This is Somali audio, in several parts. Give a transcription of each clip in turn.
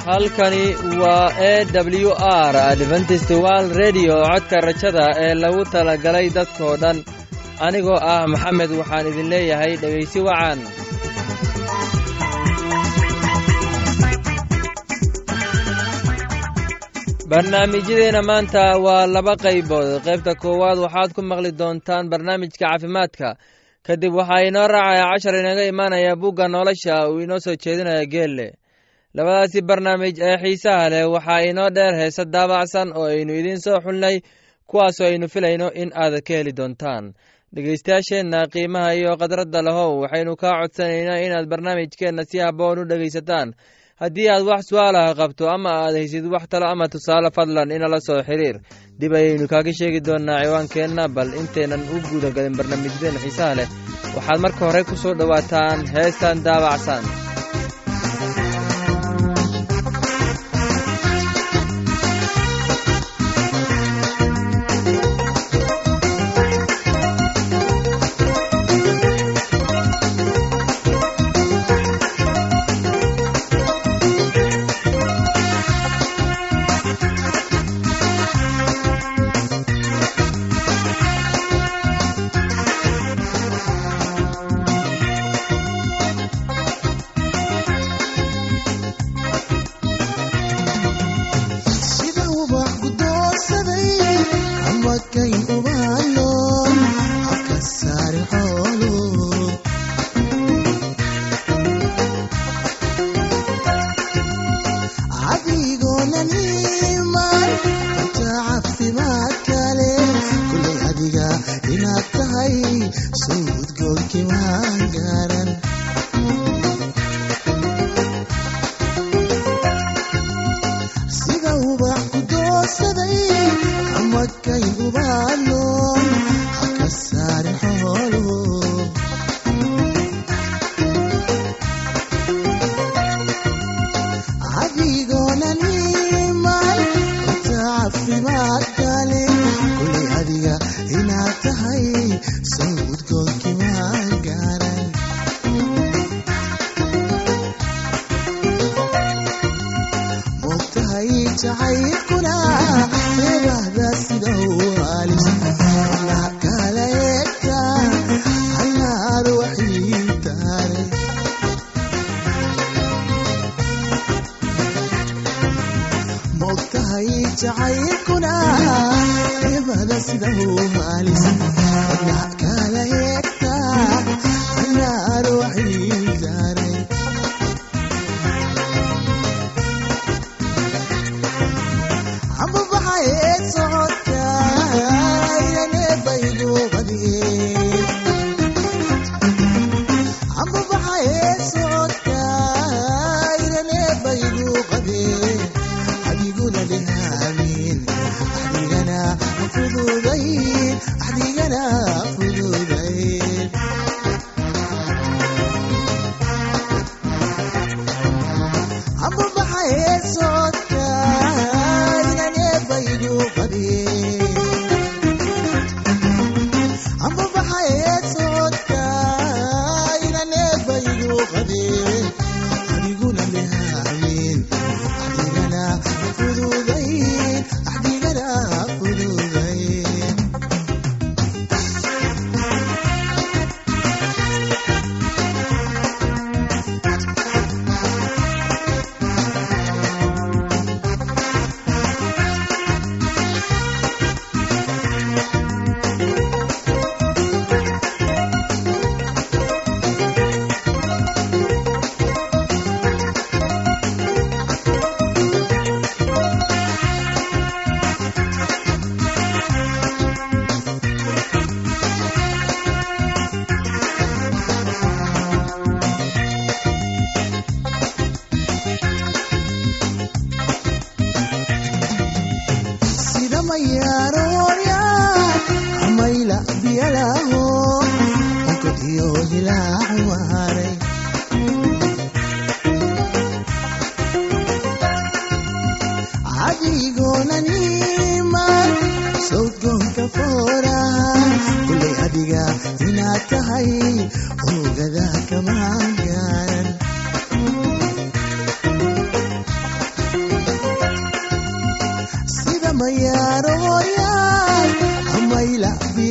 halkani waa e w r adventist world redio codka rajada ee lagu talagalay dadkoo dhan anigoo ah maxamed waxaan idin leeyahay dhegaysi wacan barnaamijyadeenna maanta waa laba qaybood qaybta koowaad waxaad ku maqli doontaan barnaamijka caafimaadka kadib waxaa inoo raacaya cashar inaga imaanaya bugga nolosha uu inoo soo jeedinaya geelle labadaasi barnaamij ee xiisaha leh waxaa inoo dheer heese daabacsan oo aynu idiin soo xulnay kuwaasoo aynu filayno in aad ka heli doontaan dhegaystayaasheenna qiimaha iyo khadradda lahow waxaynu kaa codsanaynaa inaad barnaamijkeenna si habboon u dhegaysataan haddii aad wax su-aalaha qabto ama aad haysid wax talo ama tusaale fadlan inala soo xiriir dib ayaynu kaaga sheegi doonnaa ciwaankeenna bal intaynan u guudagalin barnaamijyadeenna xiisaha leh waxaad marka hore ku soo dhowaataan heestan daabacsan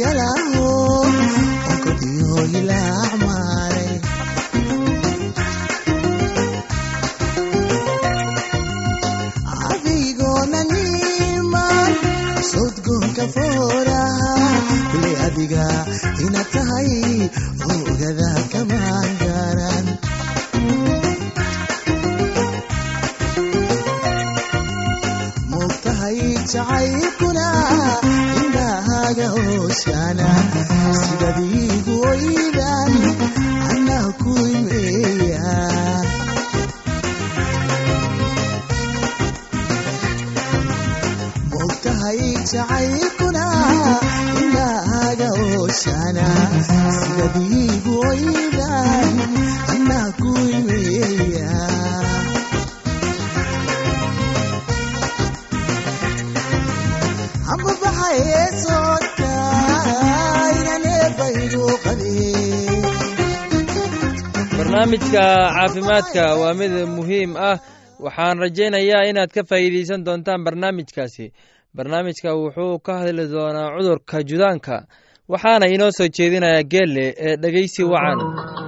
yalaho onkodiyo hilacmaalay adigoonaniman sodgoonka fooraha kule adiga ina tahay ogada kamaan garan mogtahay jacaylkuna indhahaaga hooshana sidadiigu oydan anaa ku imeeya mogtahay jacaylkuna indhahaaga hooshana sidadiigu oydan anaa ku imeeya ambabaxaye socodka inanebaygu qabee barnaamijka caafimaadka waa mid muhiim ah waxaan rajaynayaa inaad ka faa'iidaysan doontaan barnaamijkaasi barnaamijka wuxuu ka hadli doonaa cudurka judaanka waxaana inoo soo jeedinayaa geelle ee dhegeysi wacan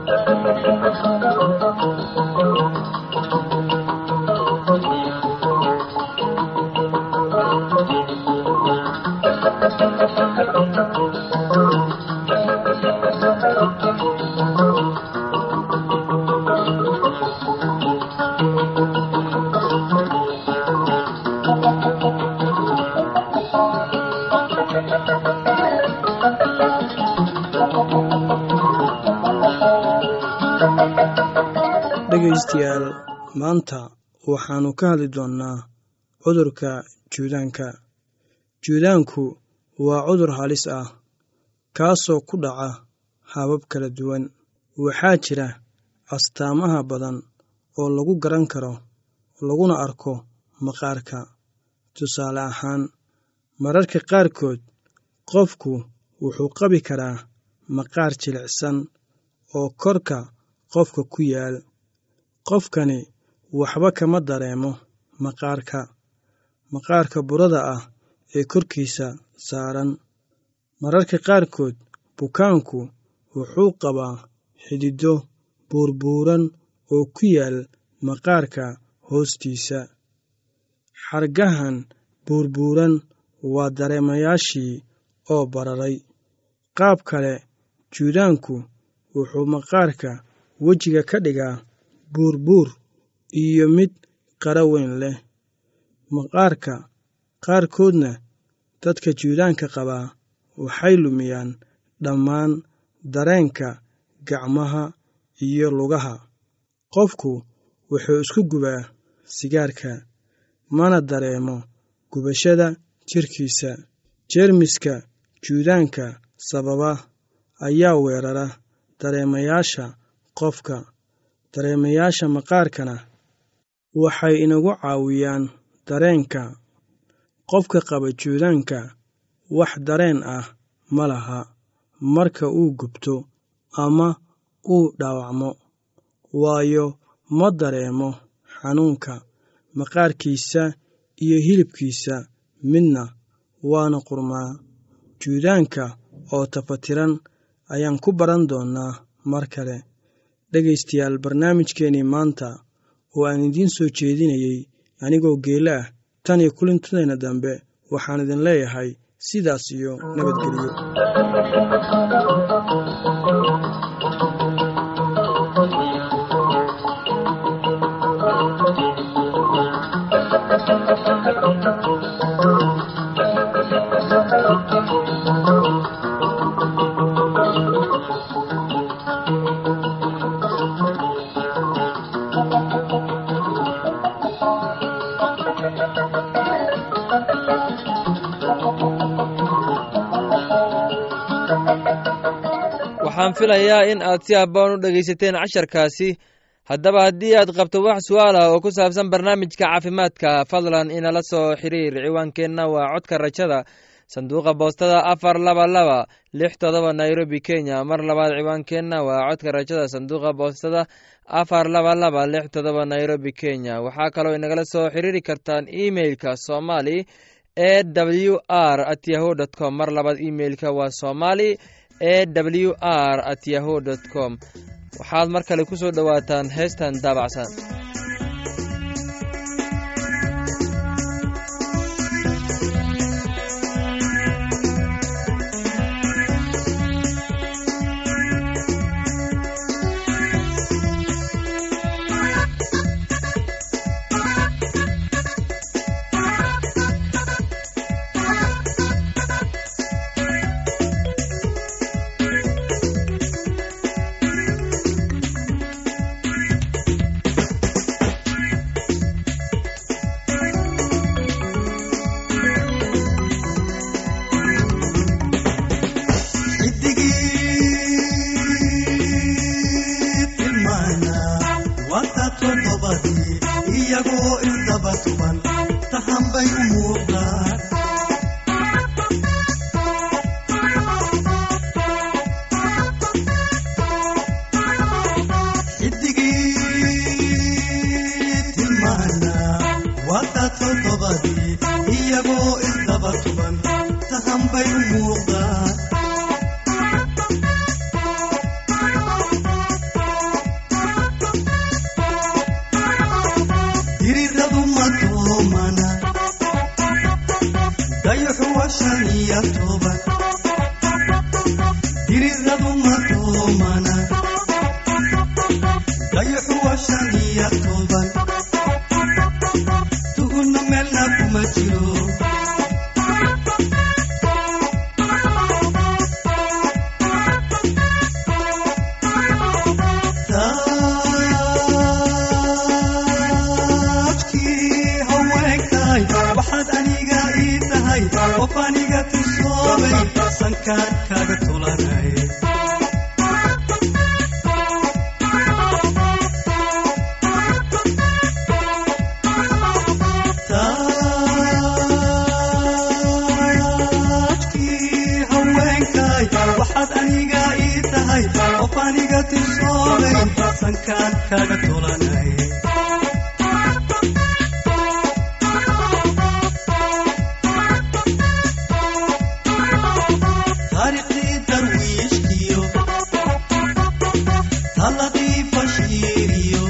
dhegaystayaal maanta waxaannu ka hadli doonnaa cudurka juudaanka juudaanku waa cudur halis ah kaasoo ku dhaca habab kala duwan waxaa jira astaamaha badan oo lagu garan karo laguna arko maqaarka tusaale ahaan mararka qaarkood qofku wuxuu qabi karaa maqaar jilicsan oo korka qofka ku yaal qofkani waxba kama dareemo maqaarka maqaarka burada ah ee korkiisa saaran mararka qaarkood bukaanku wuxuu qabaa xididdo buurbuuran oo ku yaal maqaarka hoostiisa xargahan buurbuuran waa dareemayaashii oo bararay qaab kale juudaanku wuxuu maqaarka wejiga ka dhigaa buurbuur iyo mid qara weyn leh maqaarka qaarkoodna dadka juudaanka qabaa waxay lumiyaan dhammaan dareenka gacmaha iyo lugaha qofku wuxuu isku gubaa sigaarka mana dareemo gubashada jirkiisa jeermiska juudaanka sababa ayaa weerara dareemayaasha qofka dareemayaasha maqaarkana waxay inagu caawiyaan dareenka qofka qaba juudaanka wax dareen ah ma laha marka uu gubto ama uu dhaawacmo waayo ma dareemo xanuunka maqaarkiisa iyo hilibkiisa midna waana qurmaa juudaanka oo tafatiran ayaan ku baran doonnaa mar kale dhegaystayaal barnaamijkeenii maanta oo aan idiin soo jeedinayey anigoo geele ah tan iyo kulintadayna dambe waxaan idin leeyahay sidaas iyo nabadgelyo waxaan filayaa in aad si habboon u dhegaysateen casharkaasi haddaba haddii aad qabto wax su-aal ah oo ku saabsan barnaamijka caafimaadka fadlan inala soo xiriir ciwaankeenna waa codka rajada sanduuqa boostada afar laba laba lix todoba nairobi kenya mar labaad ciwaankeenna waa codka rajada sanduuqa boostada afar laba laba lix todoba nairobi kenya waxaa kaloo inagala soo xiriiri kartaan emeilka somali e w r at yahu dt com mar labaad imeilka waa somali e w r at yahu dt com waxaad mar kale ku soo dhowaataan heestan daabacsan xidigii tilmaana wata toddobadii iyagoo isdaba tuban tahan bay u muuqdaan xidigii tilmaana wata toddobadii iyagoo isdaba tuban tahan bay u muuqdaan diriradu madoomana dayaxu waa shan iyo toban diriradu madoomana dayaxu waa shan iyo toban tuhuna meelna kuma jiro taajkii haweenkay waxaad aniga ii tahay qof aniga tusoobay sankaan kaaga tulanay taajkii haweenkay waxaad aniga ii tahay qof aniga tusoobay sankaan kaaga tulanay taariikhdii darwiishkiyo taladii bashiiriyo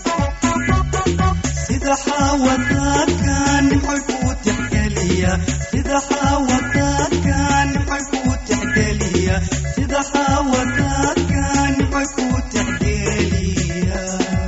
sida xaawadaadka nimcoy kuu tixgeliya sida xaawadaadka nimcoy kuu tixgeliya sida xaawadaadka nimcoy kuu tixgeliya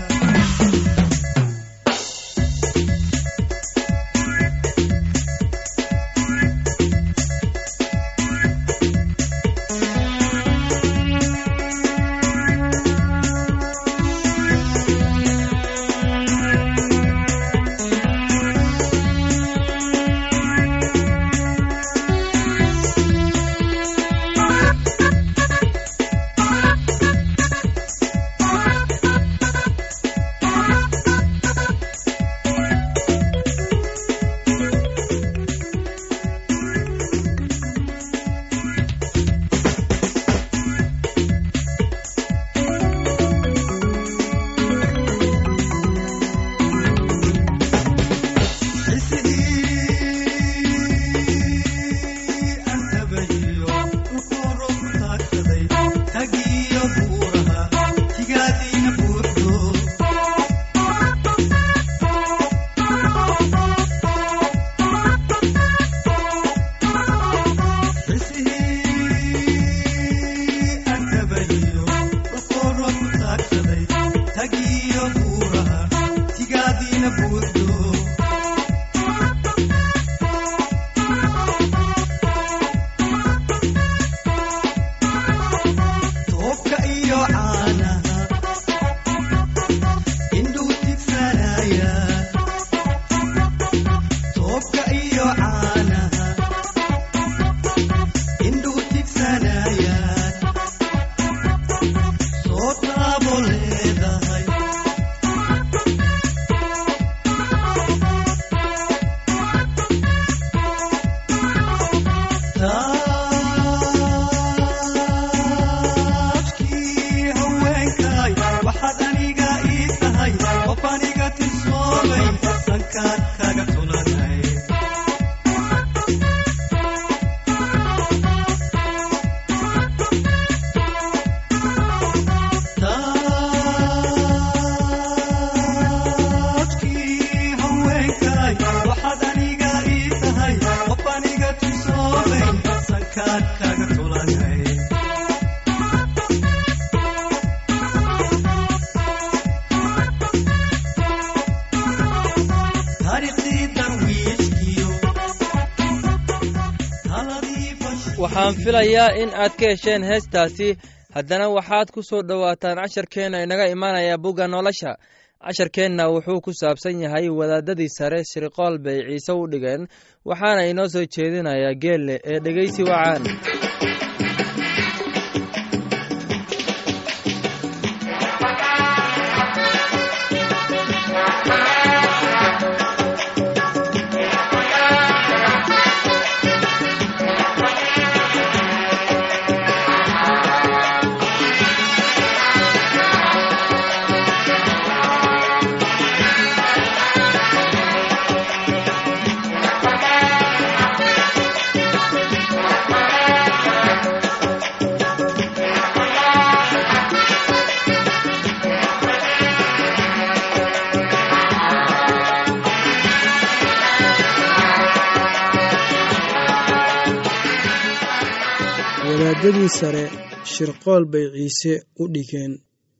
tagiyo buuraha tigaadiina buurdo toobka iyo caanaha indhuu tigsanaya toobka iyo caanaha indhuu tigsanaya soo taabo leedahay taajkii haweenkay waxaad aniga ii tahay qof aniga tisoobay waxaan filayaa in aad ka hesheen heestaasi haddana waxaad ku soo dhowaataan casharkeenna inaga imaanaya bugga nolosha casharkeenna wuxuu ku saabsan yahay wadaadadii sare shirqool bay ciise u dhigeen waxaana inoo soo jeedinayaa geelle ee dhegeysi wacaan wadaadadii sare shirqool bay ciise u dhigeen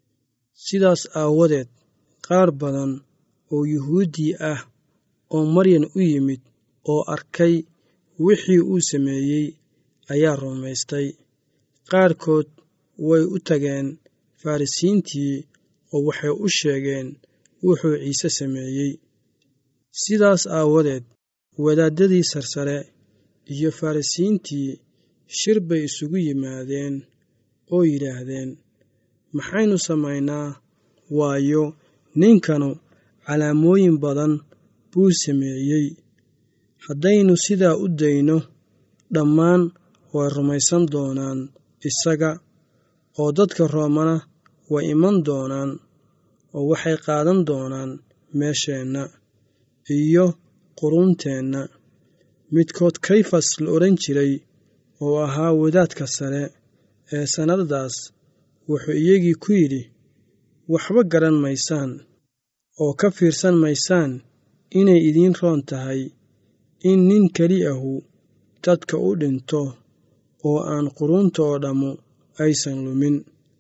sidaas aawadeed qaar badan oo yuhuuddii ah oo maryan u yimid oo arkay wixii uu sameeyey ayaa rumaystay qaarkood way u tageen farrisiintii oo waxay u sheegeen wuxuu ciise sameeyey sidaas aawadeed wadaaddadii sarsare iyo farrisiintii shir bay isugu yimaadeen oo yidhaahdeen maxaynu samaynaa waayo ninkanu calaamooyin badan buu sameeyey haddaynu sidaa u dayno dhammaan way rumaysan doonaan isaga oo dadka roomana way iman doonaan oo waxay qaadan doonaan meesheenna iyo quruunteenna midkood kayfas la odhan jiray oo ahaa wadaadka sare ee sannadadaas wuxuu iyagii ku yidhi waxba garan maysaan oo ka fiirsan maysaan inay idiin roon tahay in nin keli ahu dadka u dhinto oo aan quruunta oo dhammu aysan lumin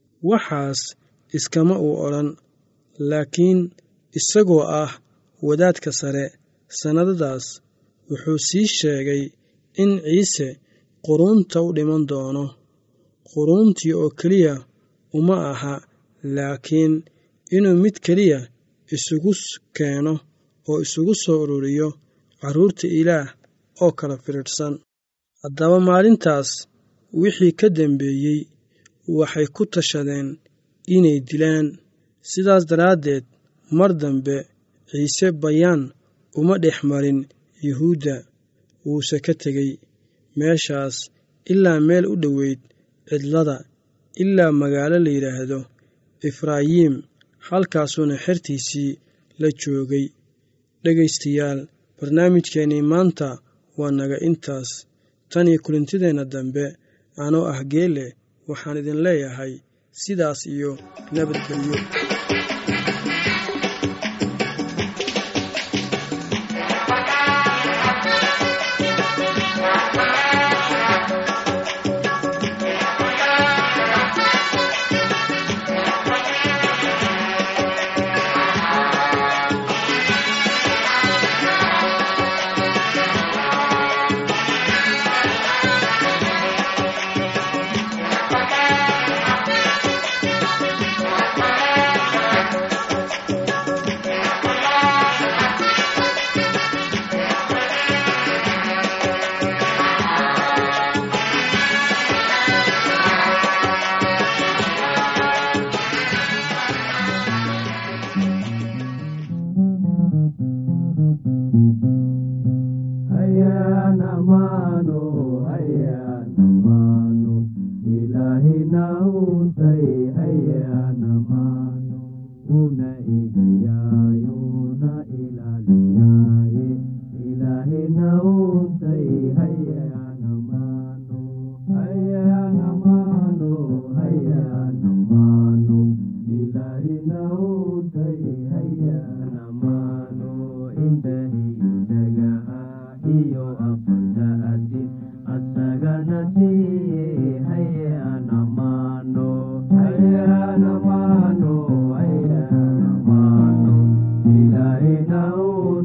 waxaas iskama uu odhan laakiin isagoo ah wadaadka sare sannadadaas wuxuu sii sheegay in ciise quruunta u dhiman doono quruuntii oo keliya uma aha laakiin inuu mid keliya isugu keeno oo isugu soo ururiyo carruurta ilaah oo kala firidhsan haddaba maalintaas wixii ka dambeeyey waxay ku tashadeen inay dilaan sidaas daraaddeed mar dambe ciise bayaan uma dhex marin yuhuudda wuuse ka tegey meeshaas ilaa meel u dhoweyd cidlada ilaa magaalo la yidhaahdo efraayiim halkaasuuna xertiisii la joogay dhegaystayaal barnaamijkeennii maanta waa naga intaas tan iyo kulintideenna dambe anoo ah geele waxaan idin leeyahay sidaas iyo nabadgelyo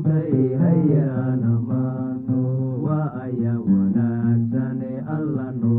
Alla no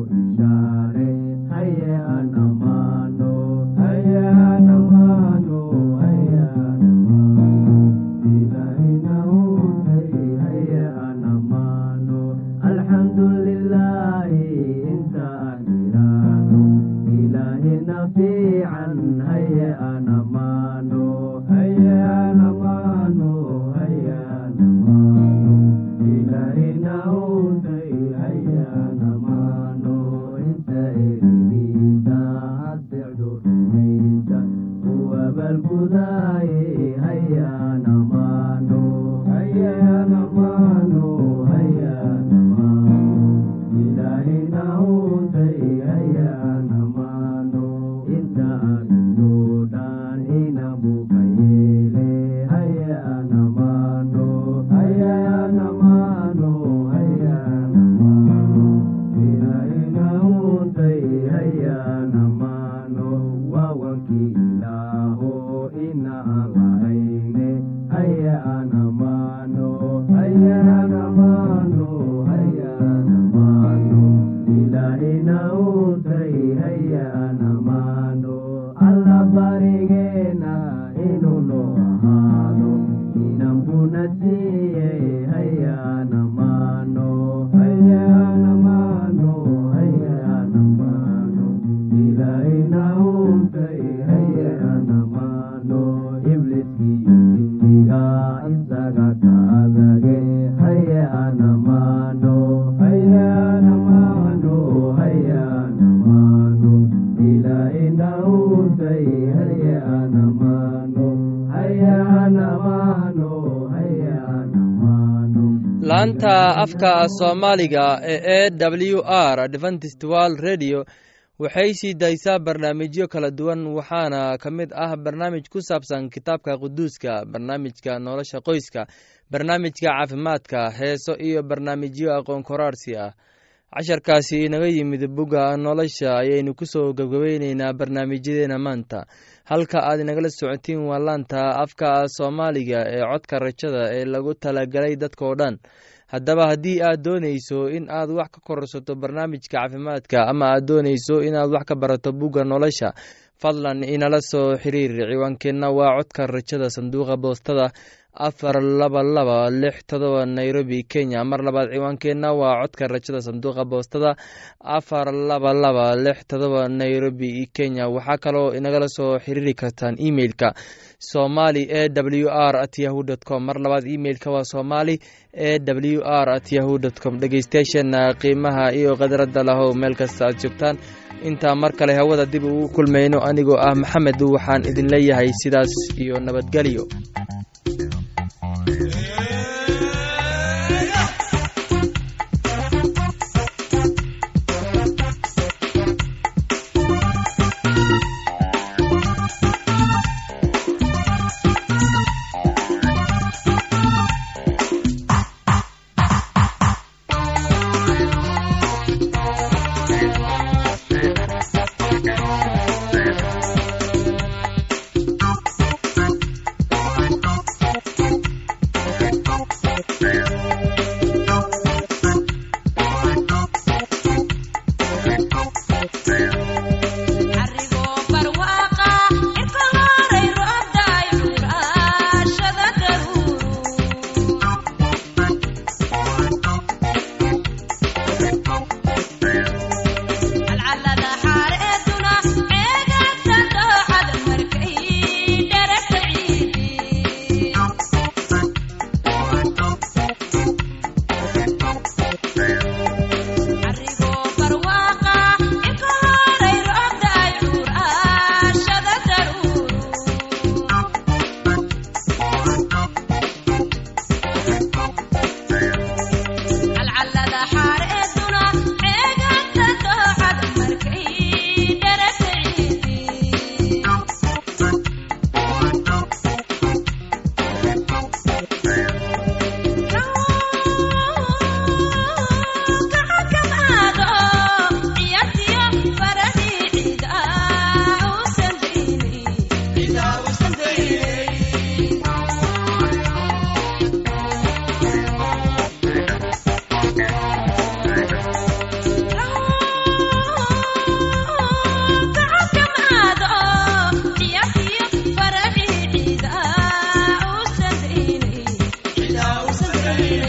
laanta afka soomaaliga ee e w r adventist world radio waxay sii daysaa barnaamijyo kala duwan waxaana ka mid ah barnaamij ku saabsan kitaabka quduuska barnaamijka nolosha qoyska barnaamijka caafimaadka heeso iyo barnaamijyo aqoon koraarsi ah casharkaasi inaga yimid bugga nolosha ayaynu kusoo gebgabayneynaa barnaamijyadeena maanta halka aad inagala socotiin waa laanta afka soomaaliga ee codka rajada ee lagu talagalay dadkao dhan haddaba haddii aad doonayso in aad wax ka kororsato barnaamijka caafimaadka ama aad doonayso inaad wax ka barato bugga nolosha fadlan inala soo xiriir ciwaankeenna waa codka rajada sanduuqa boostada afar laba laba lix todoba nairobi kenya mar labaad ciwaankeenna waa codka rajada sanduuqa boostada afar laba laba lix todoba nairobi kenya waxaa kaloo inagala soo xiriiri kartaan emeilka somali e w r at yahu dt com mar labaad emeilka waa somali e w r at yahu dt com dhegeystayaasheena qiimaha iyo khadradda lahow meel kasta aad joogtaan intaa mar kale hawada dib ugu kulmayno anigoo ah maxamed waxaan idin leeyahay sidaas iyo nabadgelyo Yeah.